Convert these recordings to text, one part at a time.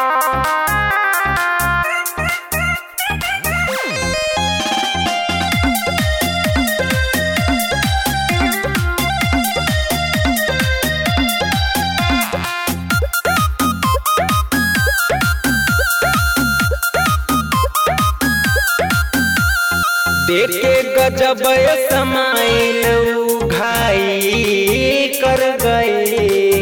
देखे गजब समाइल घाई कर गए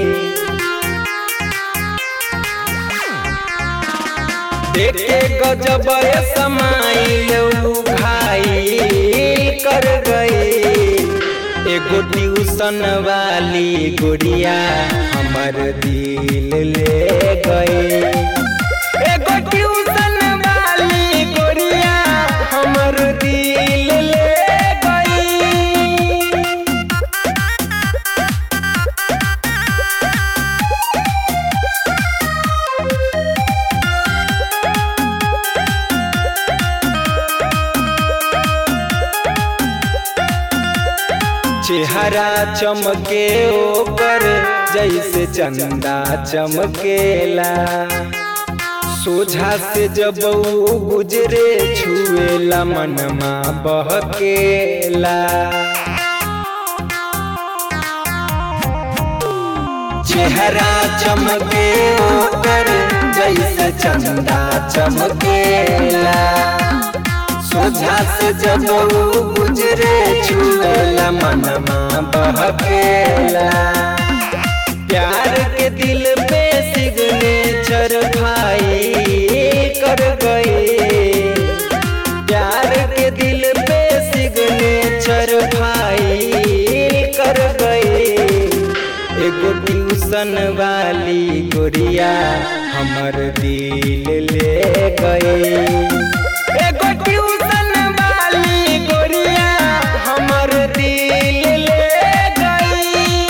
देखे गजब समाइल घाई कर गए एगो ट्यूशन वाली गुड़िया हमर दिल ले गए एगो ट्यूशन वाली गुड़िया हमर दिल ले गई चेहरा चमके ओकर जैसे चंदा चमकेला सोझा से जब ऊ गुजरे छुएला मनमा बहकेला चेहरा चमके ओकर जैसे चंदा चमकेला सोझा से जब ऊ गुजरे छुएला मनमा बहकेला प्यार के दिल पे सिग्नेचर भाई कर गए प्यार के दिल पे सिग्नेचर भाई कर गए एगो ट्यूशन वाली गुड़िया हमर दिल ले गए एगो ट्यूशन वाली गुड़िया हमर दिल ले गई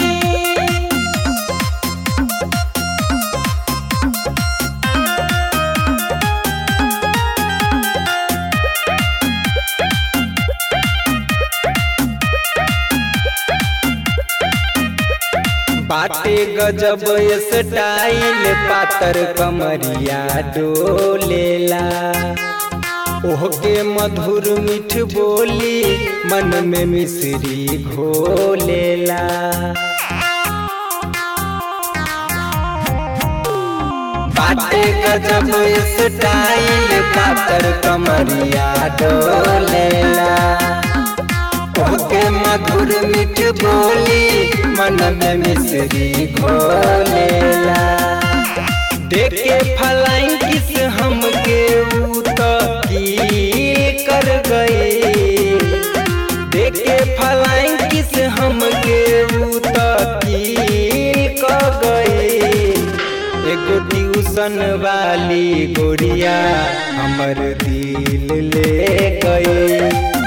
बाटे गजब स्टाइल पातर कमरिया डोलेला ओहके मधुर मीठ बोली मन में मिश्री घोलेला बाटे गजब स्टाइल पातर कमरिया डोलेला ओके मधुर मीठ बोली मन में मिश्री घोलेला देखे फलाइन किस हमके ऊ तो की कर गए देखे फलाइन किस हमके ऊ तो की कर गए एगो ट्यूशन वाली गुड़िया हमर दिल ले गए